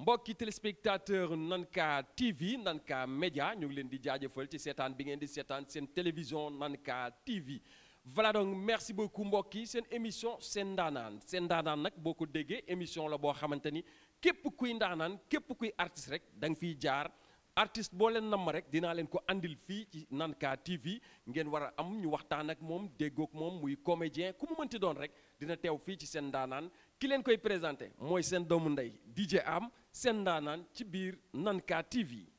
mbokki téléspectateur Nanka TV Nanka Média ñu ngi leen di jaajëfal ci seetaan bi ngeen di seetaan seen télévision Nanka TV voilà donc merci beaucoup mbokk yi seen émission seen ndaanaan seen ndaanaan nag boo ko déggee émission la boo xamante ni képp kuy ndaanaan képp kuy artiste rek da nga fiy jaar artiste boo leen namm rek dinaa leen ko andil fii ci Nanka TV ngeen war a am ñu waxtaan ak moom déggoog moom muy comédien ku mu mënti doon rek dina teew fii ci seen ndaanaan ki leen koy présenté mooy seen doomu ndey DJ Am seen ndaanaan ci biir Nanka TV